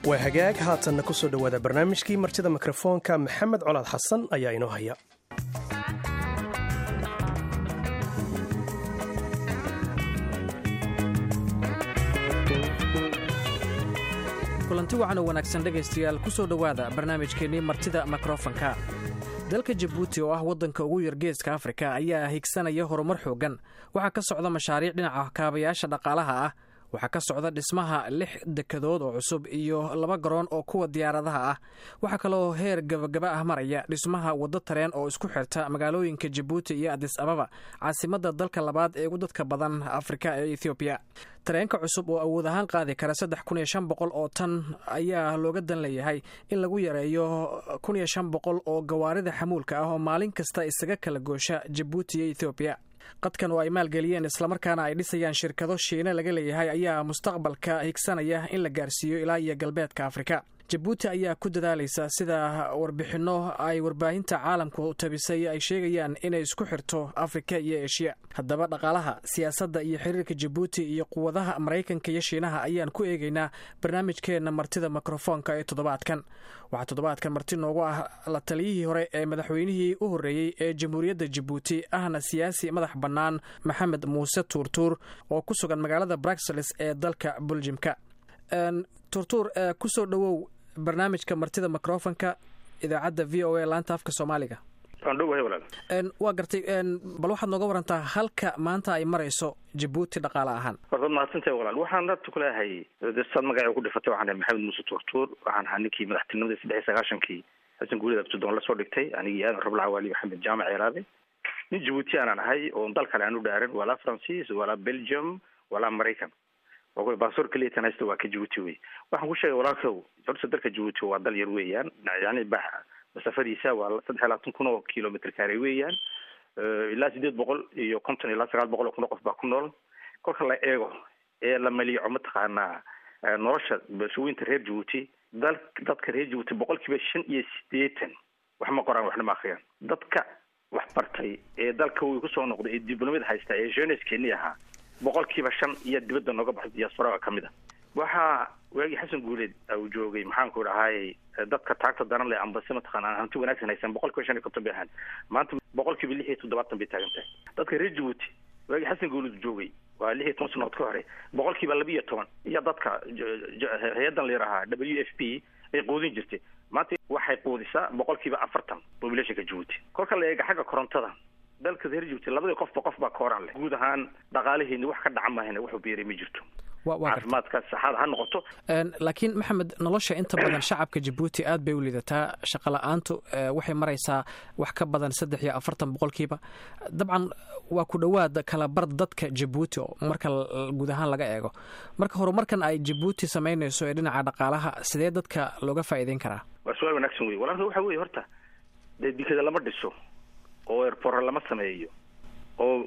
waa hagaag haatanna ku soo dhowaada barnaamijkii martida mikrofoonka maxamed colaad xasan ayaa inoo haya kulanti wacan oo wanaagsan dhegaystayaal ku soo dhowaada barnaamijkeennii martida mikrofonka dalka jabuuti oo ah waddanka ugu yar geeska afrika ayaa higsanaya horumar xooggan waxaa ka socda mashaariic dhinaca kaabayaasha dhaqaalaha ah waxaa ka socda dhismaha lix dekadood oo cusub iyo laba garoon oo kuwa diyaaradaha ah waxaa kaloo heer gabagaba ah maraya dhismaha waddo tareen oo isku xirta magaalooyinka jabuuti iyo adis ababa caasimadda dalka labaad ee ugu dadka badan afrika ee ethoobiya tareenka cusub oo awood ahaan qaadi kara saddex kun iyo shan boqol oo tan ayaa looga dan leeyahay in lagu yareeyo kun iyo shan boqol oo gawaarida xamuulka ah oo maalin kasta isaga kala goosha jabuuti iyo ethoobiya qadkan oo ay maalgeliyeen islamarkaana ay dhisayaan shirkado shiine laga leeyahay ayaa mustaqbalka higsanaya in la gaarsiiyo ilaa iyo galbeedka afrika jabuuti ayaa ku dadaalaysa sida warbixinno ay warbaahinta caalamku tabisay ay sheegayaan inay isku xirto afrika iyo eshiya haddaba dhaqaalaha siyaasadda iyo xiriirka jabuuti iyo quwadaha maraykanka iyo shiinaha ayaan ku eegaynaa barnaamijkeenna martida mikrofoonka ee toddobaadkan waxaa toddobaadkan marti noogu ah la taliyihii hore ee madaxweynihii u horreeyey ee jamhuuriyadda jabuuti ahna siyaasi madax bannaan maxamed muuse tuurtuur oo ku sugan magaalada bruxelles ee dalka buljimka tuurtuur kusoo dhowow barnaamijka martida microfonka idaacadda v o a laanta afka soomaaliga waa gartay bal waxaad nooga warantaa halka maanta ay marayso jabuuti dhaqaale ahaan warbaad mahadsantahay walaal waxaan rabta kuleeyahay saad magaca ku dhifatay waxaan maxamed muuse tuurtuur waxaan ahaa ninkii madaxtinimadii saddex iyo sagaashankii xasan guurida abtudoon lasoo dhigtay anigii aadan rablacawaali maxamed jaamac ceelaabe nin jabuuti aanan ahay oon dal kale aan u dhaaran walaa francis walaa belgium walaa maraykan baasor keliatan haysta waa ka jabuuti wey waxaan ku sheegay walaalkow horta dalka jabuuti waa dal yar weeyaan yani ba masafadiisa waa saddex iyo labaatan kun oo kilomitr kaare weeyaan ilaa sideed boqol iyo konton ilaa sagaal boqol oo kun oo qof baa ku nool kolka la eego ee la maliico mataqaanaa nolosha bulshooyinta reer jabuuti dal dadka reer jabuuti boqol kiiba shan iyo sideetan wax ma qoraan waxna ma akriyaan dadka wax bartay ee dalka way kusoo noqday ee dibloomada haysta ee jeuneskeni ahaa boqol kiiba shan iyo dibadda nooga baxay diaspora ka mid a waxaa waagii xasan guuleed uu joogay maxaanku dhahay dadka taagta daran le ambase mataqaana hanti wanaagsan haysan boqol kiiba shan iyo konton bay ahaan maanta boqol kiiba lix iyo toddobaatan bay taagan tahay dadka reer jabuuti waagii xasan guuleed joogay waa lix iyo toban sanood ka hore boqol kiiba laba iyo toban iyo dadka hay-addan la yidhaahaa w f p ay quudin jirtay maanta waxay quudisaa boqol kiiba afartan populationka jabuuti kolka la eega xagga korontada dalka reer jabuuti labadii qofba qof baa kooraan leh guud ahaan dhaqaalaheeni wax ka dhaca mahayna wuxuu beeray ma jirto caafimaadka saxaada ha noqoto laakiin maxamed nolosha inta badan shacabka jabuuti aad bay u liidataa shaqa la-aantu waxay maraysaa wax ka badan saddex iyo afartan boqolkiiba dabcan waa ku dhowaad kala bar dadka jabuuti oo marka guud ahaan laga eego marka horumarkan ay jabuuti samaynayso ee dhinaca dhaqaalaha sidee dadka looga faa'iideyn karaa waa su-aal wanaagsan wey walaalka waxa weye horta dee dikada lama dhiso oo airport lama sameeyo oo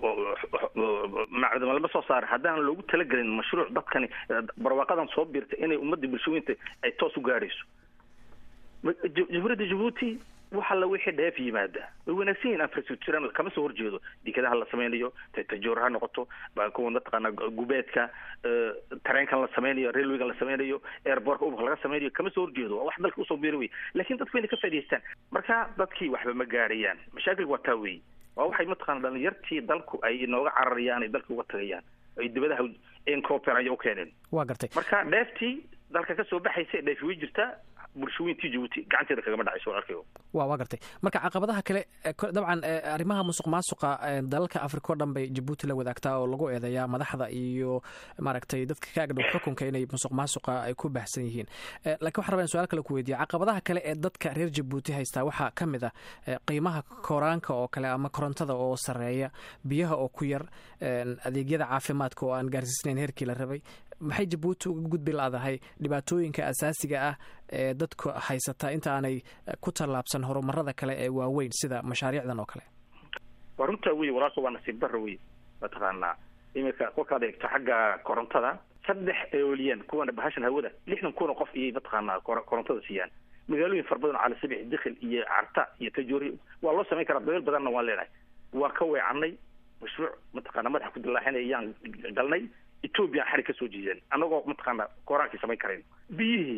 macdama lama soo saara haddaan loogu talagelin mashruuc dadkani barwaaqadan soo biirta inay ummadda bulshooyinta ay toos u gaadhayso jamhuuriyadda jabuuti waxa la wixii dheef yimaada way wanaagsan yihin infrastructural kama soo horjeedo dekadaha la sameynayo tajoor ha noqoto kuwa mataqaana gubeedka tareenkan la sameynayo railwaygan la sameynayo airportka ubak laga sameynayo kama soo horjeedo waa wax dalka usoo biiri wey lakin dadku inay ka faa'idaystaan marka dadkii waxba ma gaarayaan mashaakilku waa taa wey waa waxay mataqana dhalinyartii dalku ay inooga cararayaan ay dalka uga tagayaan ay dibadaha encoper aya u keeneen waa gartay marka dheeftii dalka kasoo baxaysa dheefi way jirtaa bulshooyintii jabuuti gacanteeda kagama dhacayso walaalkayo wa waa gartay marka caqabadaha kale dabcan arrimaha musuq maasuqa dalalka africa o dhan bay jabuuti la wadaagtaa oo lagu eedeeyaa madaxda iyo maaragtay dadka ka agdhow xukunka inay musuq maasuqa ay ku baahsan yihiin lakin waxan rabaa in su-aal kale ku weydiya caqabadaha kale ee dadka reer jabuuti haystaa waxaa ka mid ah qiimaha koraanka oo kale ama korontada oo sareeya biyaha oo ku yar adeegyada caafimaadka oo aan gaarsiisnayn heerkii la rabay maxay jabuuti uga gudbi laadahay dhibaatooyinka asaasiga ah ee dadku haysataa inta aanay ku tallaabsan horumarada kale ee waaweyn sida mashaariicdan oo kale waa runtaa wey walaalka waa nasiib bara wey mataqaanaa iminka kolkaad eegto xagga korontada saddex eoliyan kuwana bahashan hawada lixdan kun oo qof iyay mataqaanaa korontada siiyaan magaalooyin fara badan oo cali sabix dikil iyo carta iyo tajoori waa loo samayn karaa dabeel badanna waan leenahay waa ka weecanay mashruuc mataqaana madaxa ku dilaaxinay ayaan galnay ethoobiya xarig ka soo jiideen annagoo mataqaana kooraankii samayn karayn biyihii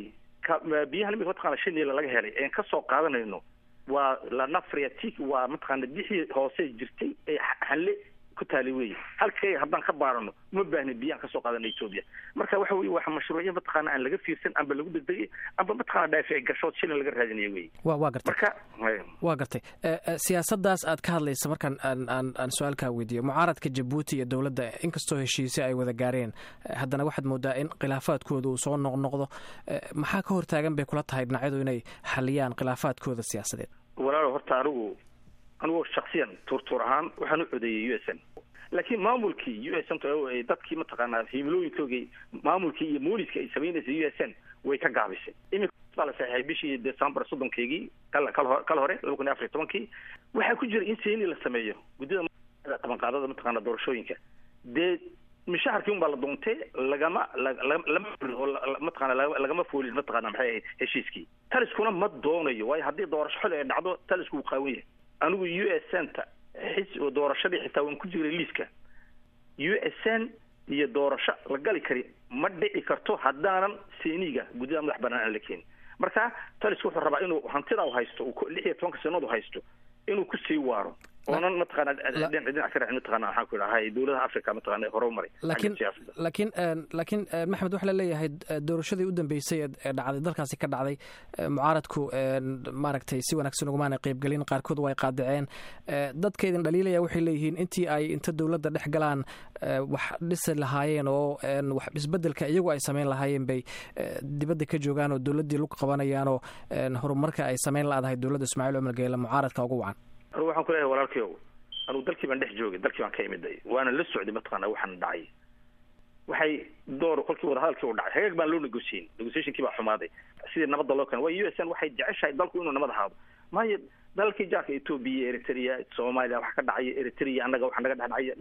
biyahan imika mataqana shanila laga helay een kasoo qaadanayno waa lanafriatic waa mataqaana bixii hoose jirtay ee hanle ku taali weeye halkay haddaan ka baarano uma baahna biyaan kasoo qaadana etoobiya marka waxa weye waa mashruucyo mataqaana aan laga fiirsan amba lagu degdegay amba mataqana dhaafici gashood shilin laga raadinaya wey wa waa gartay marka waa gartay siyaasadaas aad ka hadlaysa markaan aan aan aan su-aalkaa weydiiyo mucaaradka jabuuti iyo dowladda inkastoo heshiise ay wada gaareen haddana waxaad moodaa in khilaafaadkooda uu soo noqnoqdo maxaa ka hortaagan bay kula tahay dhinacyadu inay xaliyaan khilaafaadkooda siyaasadeed walaalo horta anigu anigu shaksiyan tuurtuur ahaan waxaan u codeeyey u s n laakiin maamulkii u s n dadkii mataqaanaa himilooyinkoogii maamulkii iyo mooliska ay samaynaysay u s n way ka gaabisay imika baa la saxeexay bishii december soddonkeygii kal kal hore laba kun iyo afar iyo tobankii waxaa ku jira in seeni la sameeyo guddida qabanqaadada mataqaana doorashooyinka dee mishaharkii un baa la doontay lagama lama oo mataqana lagama foolin mataqana maxay ahayd heshiiskii taliskuna ma doonayo waayo haddii doorasho xili ay dhacdo talisku wuu qaawan yahay anigu u s n ta xis doorashadii xitaa waan ku jiray liiska u s n iyo doorasho la gali kari ma dhici karto haddaanan seeniga guddida madax banaan aan la keenin marka talisku wuxuu rabaa inuu hantida u haysto lix iyo tobanka sanadu haysto inuu kusii waaro oonan mataqaana dhinac ka raacin mataqana waxaan ku idhahay dowladaha africa mataqana horumaray laakiin laakiin laakiin maxamed waxaa laleeyahay doorashadii u dambeysay ee dhacday dalkaasi ka dhacday mucaaradku maaragtay si wanaagsan ugumaana qeybgelin qaarkood way qaadaceen dadkaydin dhaliilaya waxay leeyihiin intii ay inta dowladda dhex galaan wax dhisi lahaayeen oo wax isbedelka iyagu ay samayn lahaayeen bay dibadda ka joogaan oo dowladdii lug qabanayaan oo horumarka ay samayn la-dahay dowladda ismaaciil cumar geele mucaaradka ugu wacan anugu waxaan ku leeyahay walaalkayow anugu dalkii baan dhex joogay dalkii baan ka imiday waana la socday mataqaana waxaan dhacay waxay door kolkii wadahadalkii u dhacay hagaag baan loo negosiyin negotiationkii baa xumaaday sidii nabadda loo keenay waayo u s n waxay jeceshahay dalku inuu nabad ahaado maayo dalalkii jaarka etoobiya eritrea soomaaliya wax ka dhacaya eritrea annaga waxa naga dhex dhacaya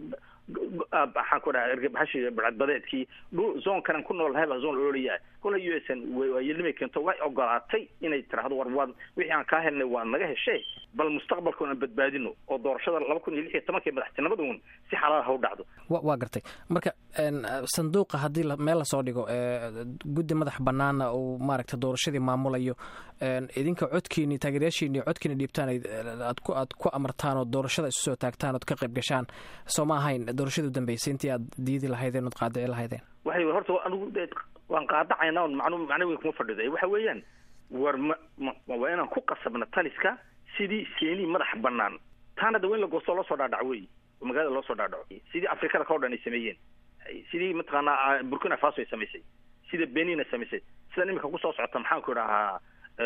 maxaan ku dhaha ergabahashi badbadeedkii dhul zoonkanan ku nool nahay baa zoon ololayaa kola u s n waayelnimay keento way ogolaatay inay tiraahdo war waad wixii aan kaa helnay waa naga heshee bal mustaqbalkoon aan badbaadino oo doorashada laba kun iyo lix iyo tobanka madaxtinimada uun si xalaal ha u dhacdo wa waa gartay marka sanduuqa haddii meel lasoo dhigo guddi madax banaana uu maaragta doorashadii maamulayo idinka codkiini taageeryaashiini codkiini dhiibtaan aad ku aad ku amartaan oo doorashada isu soo taagtaan ood ka qayb gashaan soo ma ahayn doorashadii u dambeysay intii aad diidi lahaydeen ood qaadici lahaydeen waxay horta anigu waan qaadacaynaa macnu macno weyn kuma fadhido waxa weeyaan war ma ma waa inaan ku qasabna taliska sidii seeni madax banaan taana da weyn la goostoo loo soo dhaadhaco wey oo magaalada loo soo dhaadhaco sidii afrikada kao dhan ay sameeyeen sidii mataqaanaa burkina faso ay samaysay sida benin ay samaysay sidan imika kusoo socota maxaan ku idhahaa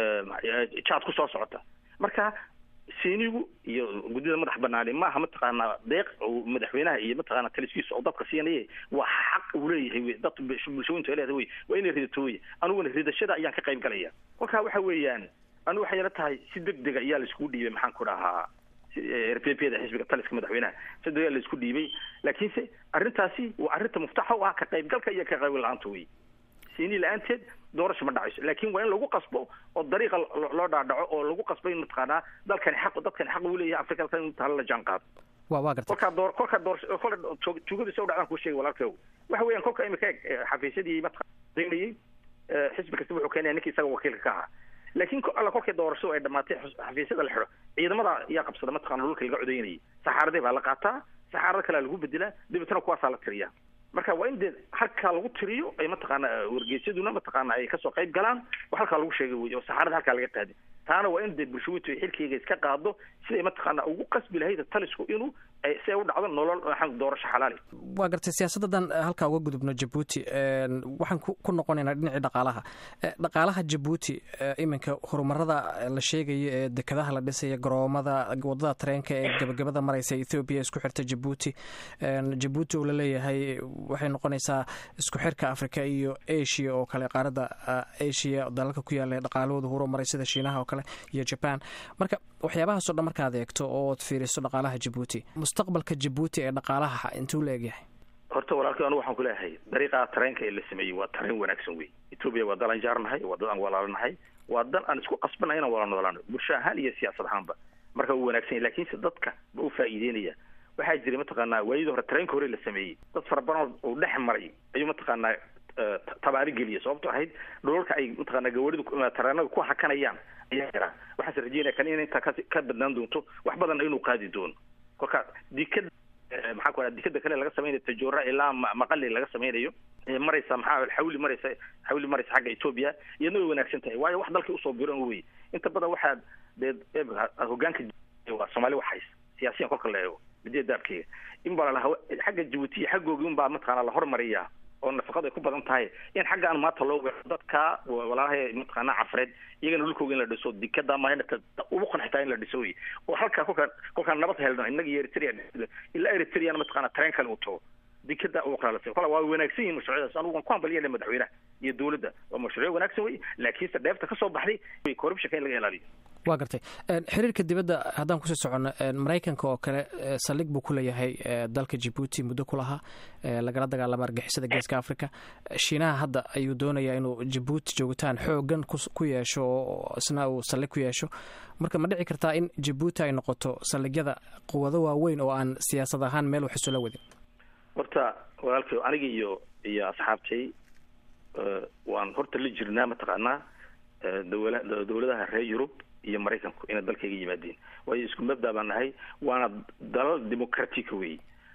jaad kusoo socota marka seenigu iyo guddida madax banaani maaha mataqaanaa deeq oo madaxweynaha iyo mataqaana taliskiisa oo dadka siinaya waa xaq uu leeyahay wey dad bulshooyintu ay leedahay wey waa inay ridato wey aniguna ridashada ayaan ka qayb galaya kolkaa waxa weeyaan anigu waxay ila tahay si deg dega ayaa laiskugu dhiibay maxaan ku dhahaa r p p da xisbiga taliska madaxweynaha si deg laisku dhiibay laakiinse arrintaasi waa arrinta muftaxa u ah ka qaybgalka iyo ka qayb la-aanta wey seeni la-aanteed doorasho ma dhacayso laakin waa in lagu qasbo oo dariiqa loo dhaadhaco oo lagu qasbo in mataqaanaa dalkani xaq dadkani xaq uu leeyahay afrikada in taala la jaan qaado wa waa gartay kolkaa door kolkaa door kola tuugadiisa u dhacdaan kuu sheegay walaalkew waxa weeyaan kolka imika eg xafiisyadii mataqaanayay xisbi kasta wuxuu keenaya ninki isaga wakiilka ka ahaa laakiin alla kolkii doorashadu ay dhamaatay xafiisyada la xidho ciidamada ayaa qabsada mataqana dhulka laga codaynayay saxaaradii baa la qaataa saxaarada kalea lagu bedelaa dabeetana kuwaasaa la tiriyaa marka waa in dee halkaa lagu tiriyo ay mataqaana wargeysyaduna mataqaana ay kasoo qayb galaan oo halkaa lagu sheegay wey oo saxaarada halkaa laga qaadi taana waa in dee bulshooyintu ay xilkeyga iska qaado siday mataqaana ugu qasbi lahayd talisku inuu si ay u dhacdo nolol waxaan doorasho xalaali waa gartay siyaasaddadan halkaa uga gudubno jabuuti waxaan ku noqonaynaa dhinacii dhaqaalaha dhaqaalaha jabuuti iminka horumarada la sheegayo ee dekadaha la dhisaya garoomada wadada tareenka ee gabagabada mareysa ethoobiya isku xirta jabuuti jabuuti oo laleeyahay waxay noqonaysaa isku xirka africa iyo asia oo kale qaaradda asia dalalka ku yaala dhaqaalahooda horumaray sida shiinaha oo kale iyo jaban marka waxyaabahaasoo dhan markaad eegto ood fiiriso dhaqaalaha jabuuti mustaqbalka jabuuti ee dhaqaalaha intuu la egyahay horta walaalkii anigu waxaan kuleeyahay dariiqa tareenka ee la sameeyey waa tareen wanaagsan wey etoobiya waa dal aan jaarnahay waa dad aan walaalanahay waa dan aan isku qasbanay inaan wala noolaano bulsho ahaan iyo siyaasad ahaanba marka wuu wanaagsan yahy lakiinse dadka ma u faa'iideynaya waxaa jiray mataqaanaa waayadii hore tareenka hore la sameeyey dad fara badan oo dhex maray ayuu mataqaanaa tabaari geliya sababto ahayd dhulalka ay mataqaana gawaridu tareenada ku hakanayaan ayaa yaraa waxaase rajeynaya kan in intaa kasi ka badnaan doonto wax badanna inuu qaadi doono kolka dikada maxaa ku dikada kale laga samaynayo tajoora ilaa maqali laga samaynayo maraysa maxaa xawli maraysa xawli maraysa xagga etoobiya iyadna way wanaagsan tahay waayo wax dalkii usoo biran wey inta badan waxaa dee hogaanka waa soomaali waxays siyaasiyan kolka la eego midiya daabkeyga in baa lalaha xagga jabuuti iyo xaggoogi un baa mataqaana la hormariyaa oo nafaqadu ay ku badan tahay in xaggaan maanta loo weero dadka walaalaha mataqaana cafreed iyagana dhulkooga in la dhiso dikada maana ugu qanxitaa in la dhiso wey oo halkaa kolkaa kolkaan nabad helno innaga iyo eritrea ilaa eritreana mataqaana tareen kale uu tago dikada ugu qanalasa kola waa wanaagsan yihin mashruucyadaas anigu waan ku hambaliyana madaxweynaha iyo dowladda waa mashruucyo wanaagsan wey laakiinse dheefta kasoo baxday corruptionka in laga ilaaliyo waa gartay xiriirka dibadda haddaan kusii soconno maraykanka oo kale saldhig buu ku leeyahay dalka jibuuti muddo ku lahaa lagala dagaalama argixisada geeska africa shiinaha hadda ayuu doonayaa inuu jibuuti joogitaan xoogan ku yeesho oo isna uu saldhig ku yeesho marka ma dhici kartaa in jibuuti ay noqoto saldhigyada quwado waaweyn oo aan siyaasad ahaan meel wax isula wadin horta walaalkay aniga iyo iyo asxaabtay waan horta la jirnaa mataqaanaa dawla dawladaha reer yurub iyo maraykanku inay dalkayga yimaadeen waayo isku mabda baan nahay waana dalal democratica wey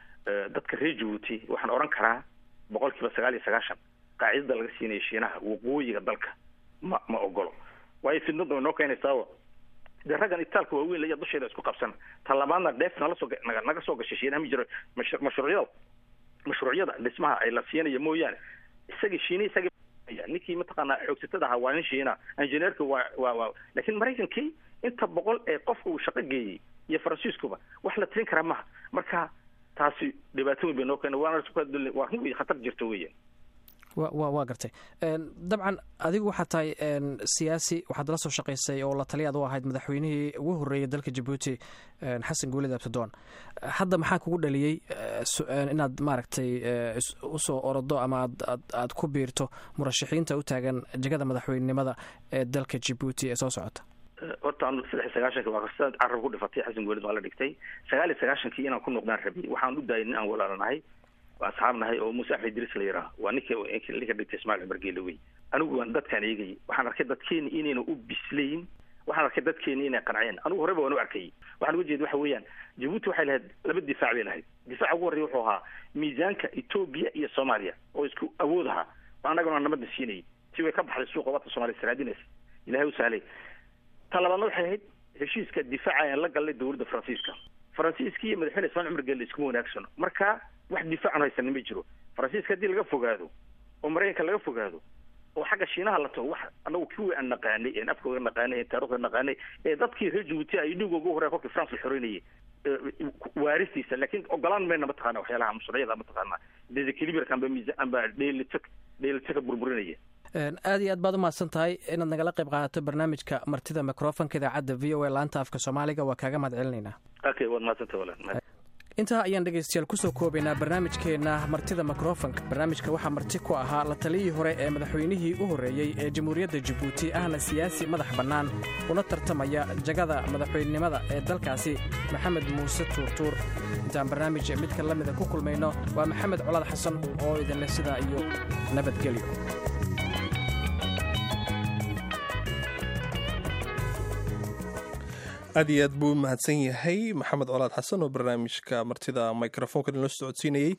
dadka reer jabuuti waxaan odhan karaa boqol kiiba sagaal iyo sagaashan qaacidada laga siinayo shiinaha waqooyiga dalka ma ma ogolo waayo fidnada way noo keenaysaao dee raggan itaalka waaweyn laya dusheeda isku qabsan ta labaadna dheef nala soo naga soo gashay shiinaha ma jiro mashruucyada mashruucyada dhismaha ay la siinayo mooyaane isaga shiina isaga ninkii mataqaanaa xoogsatada ahaa waa nin shiina injineerka waa waa waa laakiin maraykankii inta boqol ee qofka uu shaqo geeyey iyo faransiiskuba wax la tirin karaa maha marka taasi dhibaato weyn bay noo keena waana waa run wey khatar jirta weeyaan wa wa waa gartay dabcan adigu waxaad tahay siyaasi waxaad la soo shaqaysay oo la taliyaad u ahayd madaxweynihii ugu horreeyay dalka jabuuti xasan guulid abtidoon hadda maxaa kugu dhaliyey inaad maaragtay usoo orodo ama aad aad ku biirto murashaxiinta u taagan jegada madaxweynenimada ee dalka jabuuti ee soo socota horta anu saddex iyo sagaashanki waa sidaad carab ku dhifatay xasan guulid waa la dhigtay sagaal iyo sagaashankii inaan ku noqdaan rabiyay waxaan u daayay nin aan walaalanahay waa asxaab nahay oo muuse axmed idriis la yidhaah waa ninka ninka dhigtay ismail cumar geele wey anigu waan dadkaan eegayay waxaan arkay dadkeeni inayna u bislayn waxaan arkay dadkeeni inay qanceen anigu horeba waan u arkayay waxaan uga jeeda waxa weeyaan jabuuti waxay lahayd laba difaac bay lahayd difaaca ugu horreya wuxuu ahaa miisaanka etoobiya iyo soomaaliya oo isku awood ahaa oo annagana nabadda siinayay si way ka baxday suuqa wadda soomaliya saraadinaysa ilahay u sahlay ta labaadna waxay ahayd heshiiska difaaca aan la galnay dowladda faransiiska faransiiska iyo madaxweyne ismail cumar geele iskuma wanaagsano marka wax difaacan haysanin ma jiro faransiiska haddii laga fogaado oo maraykanka laga fogaado oo xagga shiinaha la tago wax anagu kuwii aan naqaanay een afkooga naqaanay een taarikhda naqaanay ee dadkii reer jabuuti ay dhigooga ugu horreya kolkii france la xoreynayay waaristiisa laakiin ogolaan mayna mataqaana waxyaalaha mashruucyada mataqaana desequilibrka amba miisa amba dheelitak dheelitaka burburinaya aad iyo aad baad umahadsan tahay inaad nagala qayb qaadato barnaamijka martida microfonka idaacadda v o a laanta afka soomaaliga waa kaaga mahad celinaynaa okay waad mahadsantay walaal intaa ayaan dhegaystayaal kusoo koobaynaa barnaamijkeenna martida mikrofonka barnaamijka waxaa marti ku ahaa la taliyii hore ee madaxweynihii u horreeyey ee jamhuuriyadda jabuuti ahna siyaasi madax bannaan una tartamaya jagada madaxweynenimada ee dalkaasi maxamed muuse tuurtuur intaan barnaamij midka la mida ku kulmayno waa maxamed colaad xasan oo idinleh sidaa iyo nabadgelyo aad iyo aad buu u mahadsan yahay maxamed colaad xasan oo barnaamijka martida microfonka inoo socodsiinayey